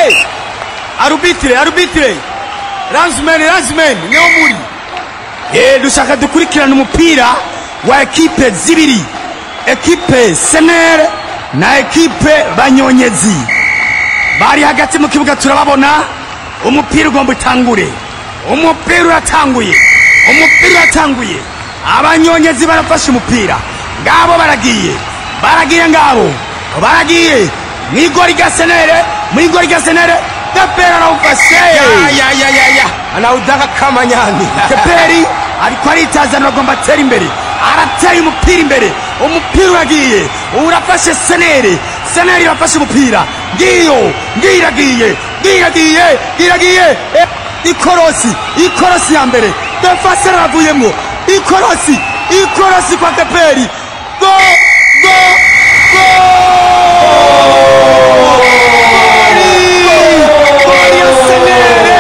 hey arubitire arubitire ransmeni ransmeni niho muri Eh, dushaka dukurikirana umupira wa ekipe zibiri ekipe senere na ekipe banyonyezi bari hagati mu kibuga turababona umupira ugomba utangure umupira uratanguye umupira uratanguye abanyonyezi barafashe umupira ngabo baragiye baragiye ngabo baragiye mu igori rya senere mu igori rya senere teperi arawufashe ya ya ya ya anawudaka kama nyani teperi ariko aritazana agomba atera imbere arateye umupira imbere umupira uragiye urafashe senere senere irafashe umupira ngiyo ngiyo iragiye ngiyo iragiye ngiyo iragiye Eh, ikorosi ikorosi ya mbere defase aravuyemo ikorosi ikorosi kwa teperi go go go Goli ya senere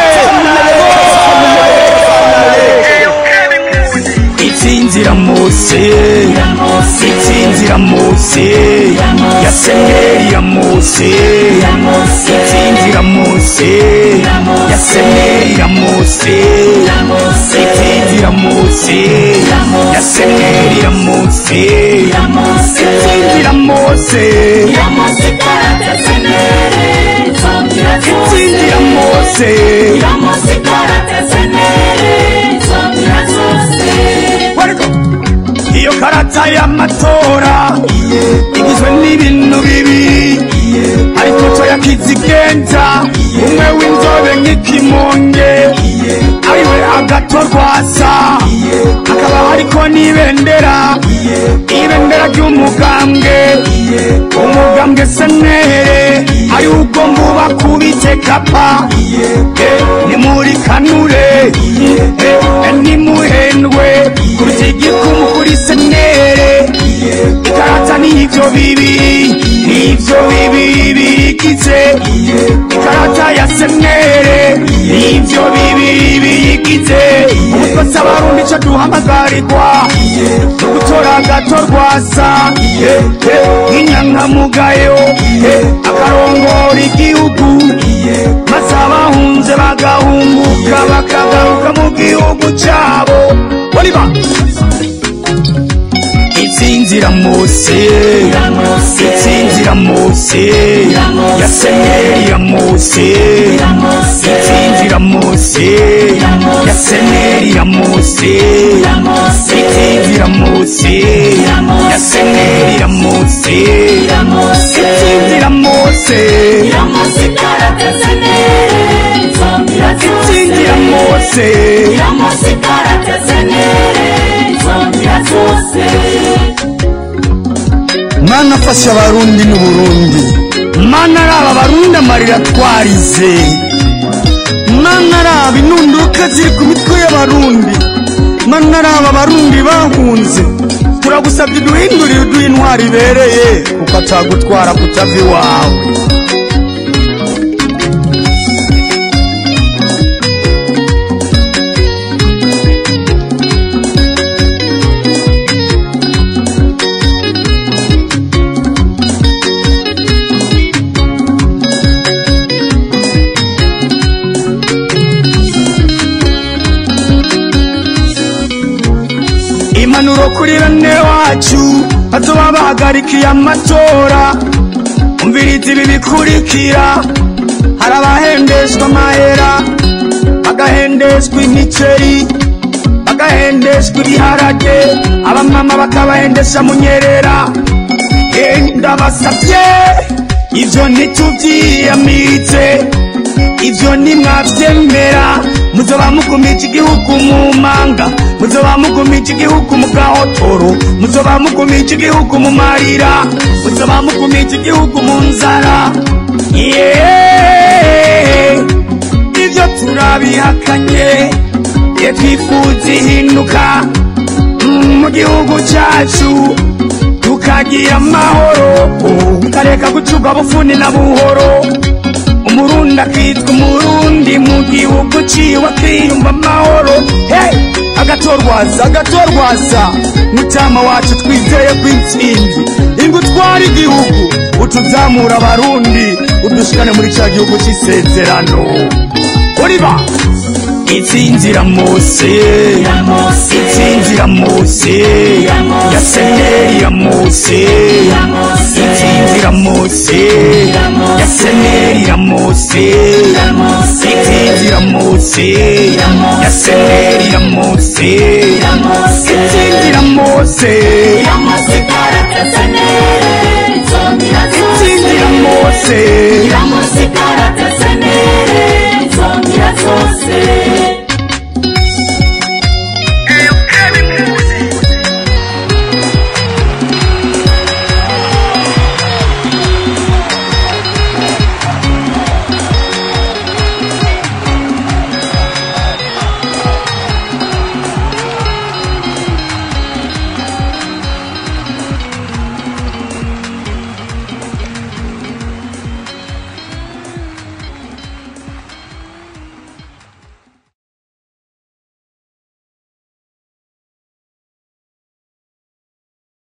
itsinzira mose itsinzira mose ya seneri ya mose itsinzira mose ya seneri ya mose itsinzira mose ya seneri ya mose itsinzira mose itsinzira mose iyo karata y'amatora igizwe n'ibintu bibiri hari ifoto ya kizigenza umwe w'inzobe nk'ikimonge ariwe agatorwasa hakaba hariko n'ibendera ibendera ry'umugambwe umugambwe senere ari ugomba uba kubite kapa Eh, nimuri kanure Eh, nimuhendwe kuruta igikumu kuri senere ikarata n'ivyo bibiri n'ivyo bibiri biyigize ikarata ya senere n'ivyo bibiri biyigize umutwase abarundi ico duhamagarirwa gutora gato rwasa nk'inyankamugayo akarongora igihugu maze abahunze bagahunguka bakagaruka mu gihugu cabo oliva itsinzira mose itsinzira mose ya seneri ya mose itsinzira mose ya seneri ya mose itsinzira mose ya seneri ya mose itsinzira mose itsinzira mose mana fasha abarundi n'uburundi mana araba abarundi amarira twarize mana araba inunduka ziri ku mitwe y'abarundi mana araba abarundi bahunze turagusabye uduhindurire uduha intwari ibereye kuko atagutwara kutava iwawe impanuro kuri bene wacu bazoba bahagarikiye amatora umviriza ibi bikurikira hari abahendeshwa amahera bagahendeshwa imiceri bagahendeshwa ibiharage abamama bakabahendesha munyerera ndabasabye ivyo ntituvyiyamiritse ivyo nimwavyemera muzoba mugumije igihugu mu manga muzoba mugumije igihugu mu gahotoro muzoba mugumije igihugu mu marira muzoba mugumije igihugu mu nzara Yeah. ivyo turabihakanye ye twifuza ihinduka mm, mu gihugu cacu tukagira amahoro tukareka gucurwa bufuni na buhoro umurundi akitwa umurundi mu gihugu ciwe akiyumva amahoro hey! agatorwaza agatorwaza mutama wacu twizeye ko intsinzi ingutwara igihugu utuzamura abarundi udushyira bashikane muri cya gihugu cy'isezerano uriba itsinzira mose itsinzira mose ya seneri ya mose itsinzira mose ya seneri ya mose itsinzira mose ya seneri ya mose itsinzira mose itsinzira mose